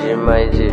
G, my G.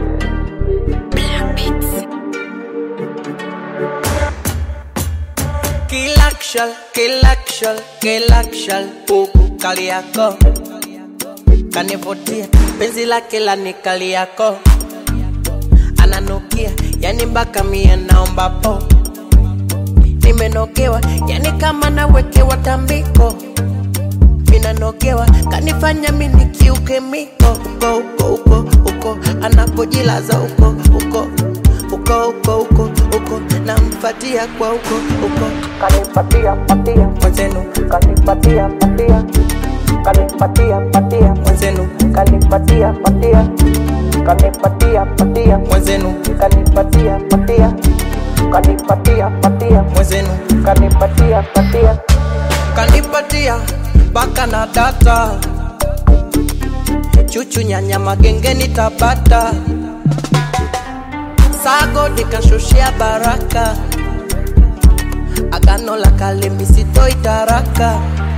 Kill action, kill action, kill action, huku kali yako kanivutia, penzi lake la ni kali yako ananukia, yani mpaka mie naomba po, nimenogewa, yani kama nawekewa tambiko, minanogewa, kanifanya mini kiuke miko, uko uko uko uko, anapojilaza uko uko uko uko uko uko, namfatia kwa uko uko, kanipatia patia mwenzenu, kanipatia patia kanipatia patia mwenzenu, kanipatia patia kanipatia patia mwenzenu, kanipatia patia kanipatia patia mwenzenu, kanipatia patia kanipatia baka na data chuchu nyanya magengeni tabata sago nikashushia baraka agano la kale misitoi taraka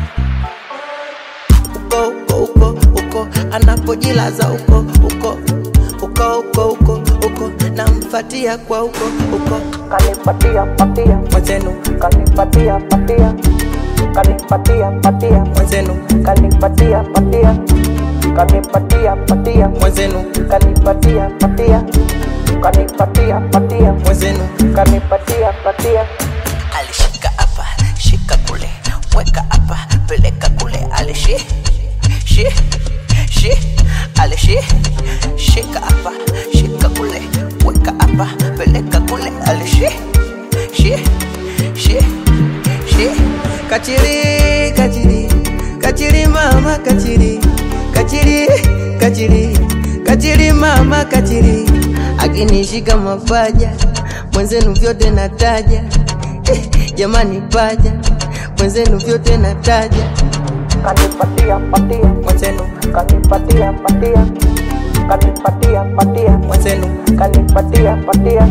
uko uko uko uko anapojilaza uko uko uko uko uko uko namfatia kwa uko uko kanipatia patia mwenzenu kanipatia patia kanipatia patia mwenzenu kanipatia patia kanipatia patia mwenzenu kanipatia patia kanipatia patia mwenzenu kanipatia patia alishika hapa shika kule weka hapa peleka kule alishi shi shi alishi shika hapa shika kule weka hapa peleka kule alishi shi shi shi kachiri kachiri kachiri mama kachiri kachiri kachiri kachiri mama kachiri akinishika mapaja mwenzenu vyote nataja eh, jamani paja mwenzenu vyote nataja kanipatia patia mwenzenu kanipatia patia kanipatia patia mwenzenu kanipatia patia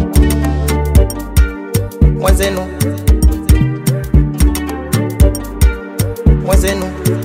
mwenzenu mwenzenu